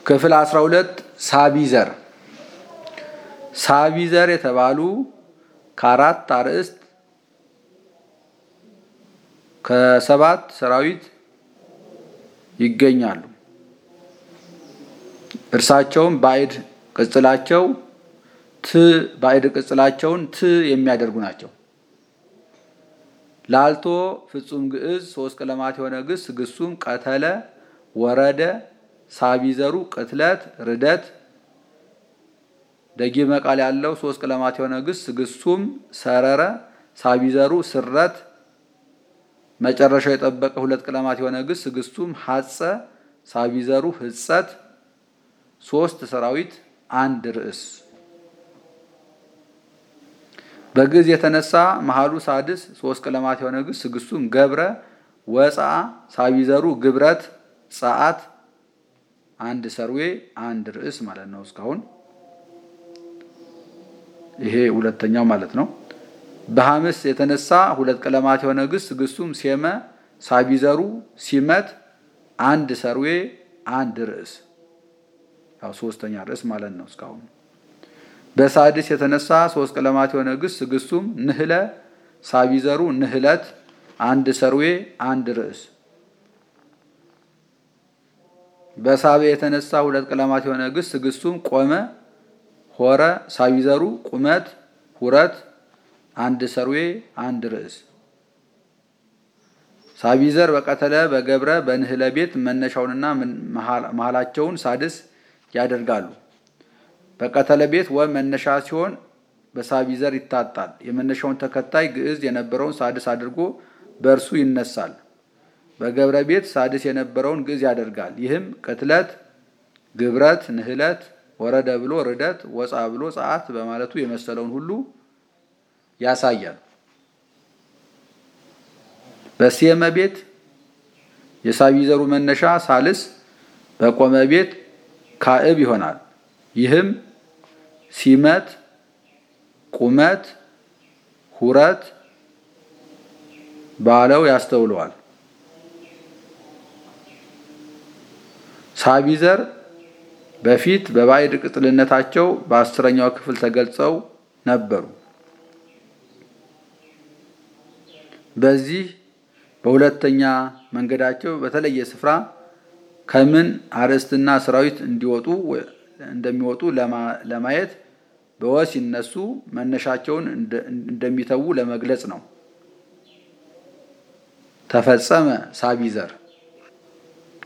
ክፍል 12 ሳቢ ዘር ሳቢ ዘር የተባሉ ከአራት አርዕስት ከሰባት ሰራዊት ይገኛሉ። እርሳቸውም ባዕድ ቅጽላቸው ት ባዕድ ቅጽላቸውን ት የሚያደርጉ ናቸው። ላልቶ ፍጹም ግዕዝ ሶስት ቀለማት የሆነ ግስ ግሱም ቀተለ፣ ወረደ፣ ሳቢዘሩ ቅትለት፣ ርደት ደጊመ ቃል ያለው ሶስት ቀለማት የሆነ ግስ ግሱም ሰረረ፣ ሳቢዘሩ ስረት መጨረሻው የጠበቀ ሁለት ቀለማት የሆነ ግስ ግሱም ሐጸ፣ ሳቢዘሩ ህጸት ሶስት ሰራዊት አንድ ርዕስ በግዕዝ የተነሳ መሃሉ ሳድስ ሶስት ቀለማት የሆነ ግስ ግሱም ገብረ ወፃ ሳቢዘሩ ግብረት ጸአት አንድ ሰርዌ አንድ ርዕስ ማለት ነው። እስካሁን ይሄ ሁለተኛው ማለት ነው። በሐምስ የተነሳ ሁለት ቀለማት የሆነ ግስ ግሱም ሴመ ሳቢዘሩ ሲመት አንድ ሰርዌ አንድ ርዕስ ያው ሶስተኛ ርዕስ ማለት ነው። እስካሁን በሳድስ የተነሳ ሶስት ቀለማት የሆነ ግስ ግሱም ንህለ ሳቢዘሩ ንህለት አንድ ሰርዌ አንድ ርዕስ በሳቤ የተነሳ ሁለት ቀለማት የሆነ ግስ ግሱም ቆመ ሆረ ሳቢዘሩ ቁመት ሁረት አንድ ሰርዌ አንድ ርዕስ ሳቢዘር በቀተለ በገብረ በንህለ ቤት መነሻውንና መሃላቸውን ሳድስ ያደርጋሉ። በቀተለ ቤት ወ መነሻ ሲሆን በሳቢዘር ይታጣል። የመነሻውን ተከታይ ግዕዝ የነበረውን ሳድስ አድርጎ በእርሱ ይነሳል። በገብረ ቤት ሳድስ የነበረውን ግዕዝ ያደርጋል። ይህም ቅትለት፣ ግብረት፣ ንህለት፣ ወረደ ብሎ ርደት፣ ወፃ ብሎ ጸአት በማለቱ የመሰለውን ሁሉ ያሳያል። በሴመ ቤት የሳቢዘሩ መነሻ ሳልስ በቆመ ቤት ካዕብ ይሆናል። ይህም ሲመት፣ ቁመት፣ ሁረት ባለው ያስተውለዋል። ሳቢዘር በፊት በባዕድ ቅጽልነታቸው በአስረኛው ክፍል ተገልጸው ነበሩ። በዚህ በሁለተኛ መንገዳቸው በተለየ ስፍራ ከምን አርዕስትና ሰራዊት እንዲወጡ እንደሚወጡ ለማየት በወ ሲነሱ መነሻቸውን እንደሚተዉ ለመግለጽ ነው። ተፈጸመ ሳቢዘር